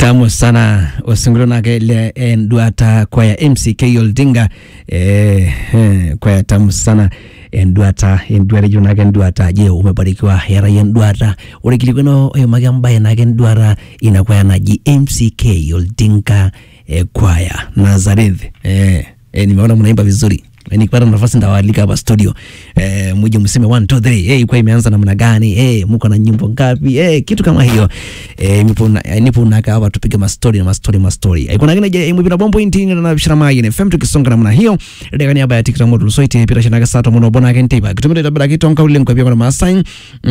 tamu sana osingolio nake le enduata kwaya mck oldinga eh, eh, kwaya tamu sana enduata enduata ijo nake enduata je umebarikiwa yara enduata ore kilikweno oyomaki embaye nake enduata ina kwaya naji mck oldinga eh, kwaya nazareth eh, eh, nimeona mnaimba vizuri nikipata nafasi ndawaalika hapa studio eh, muje mseme 1 2 3 hey, kwa imeanza namna gani hey, mko na nyimbo ngapi hey, kitu kama hiyo eh, nipo na nipo naka hapa tupige mastori na mastori mastori eh, kuna ngine je mwipi na bombo intini na bishara mai ne fem tukisonga namna hiyo ndeka niaba ya tiktok modul so ite pira shinaga sato muno bona kente ba kitumire tabira kitonka ule kwa pia kuna masai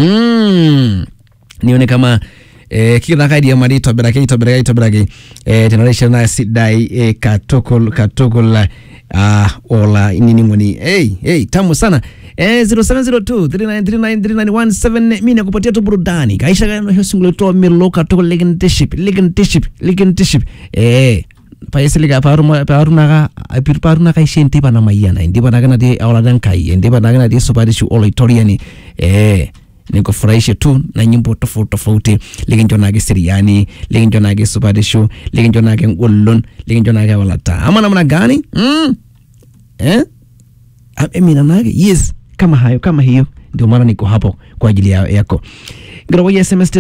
mm nione kama eh, kila kaidia mari tobirake tobirake tobirake eh, generation na sidai eh, katokol katokol uh, ola nini ngoni hey, hey, tamu sana eh, 0702 393917 mimi nakupatia tu burudani kaisha kana hiyo single to milo katokol legendship legendship legendship eh paisiliga paruma paruna paruna kai shenti pana mayana ndiba nagana di awla dan kai ndiba nagana di sopadishu oloitoriani eh nikufurahishe tu na nyimbo tofauti tofauti likincho nake siriani likincho nake supadishu likincho nake ngolon likincho nake walata ama namna gani mm? eh? emina nake yes kama hayo kama hiyo ndio maana niko hapo kwa ajili ya, yako ngirawoya sms te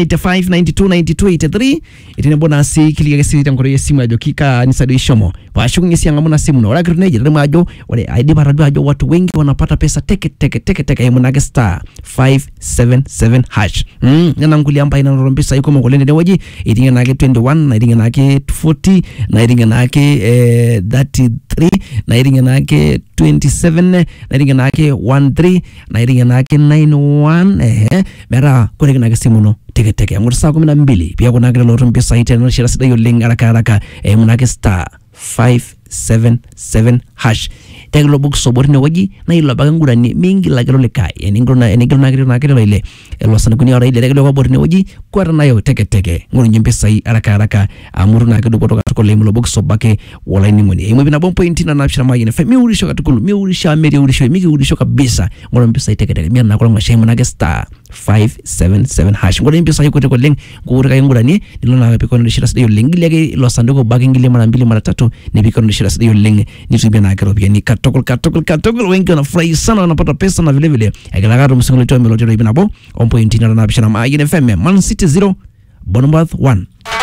0785929283 itine bonasi kiliga sita ngoro yesimu ajo kika nisado ishomo washukunye sianga muna simu no lakini neje rema ajo wale aidi baradu ajo watu wengi wanapata pesa teke teke teke teke ya munage star 577 hash mm ngana nguli amba ina rombisa yuko mongolende ne waji itinga nake 21 na itinga nake 40 na itinga nake eh, 33 na itinga nake 27 na itinga nake 13 na itinga nake 91 eh mera kore kinake simu no teke teke amur saa kumi na mbili pia kunake loloto mpisai tena shira sidai oleng haraka haraka eh, munake star 577 hash tegelo box sobor ne waji na ilo baga ngurani mingi la gelo lekai eningro na eningro na gelo na gelo ile elo sana kuni ora ile tegelo kwa bor ne waji kwara nayo teke teke ngoro nyimbe sai haraka haraka amuru na gelo kutoka tuko le mlo box sobake wala ni ngoni imo bina bompo intina na shira maji ne fe mi urisho katukulu mi urisha meri urisho mi urisho kabisa ngoro mpesa teke teke mi na kwa ngashe mo na star 577 hash ngoro mpesa yuko teko leng ngoro kai ngurani nilo na piko ndo shira sio leng ile ke lo sanduko bagi ngile mara mbili mara tatu ni piko ndo shira sio leng ni tubia na kero pia ni katokol katokol katokol wengi wanafurahi sana wanapata pesa na vile vile agalagaro msingo leto melodi ibina bo on point na na bishana ma ine fm man city 0 Bournemouth 1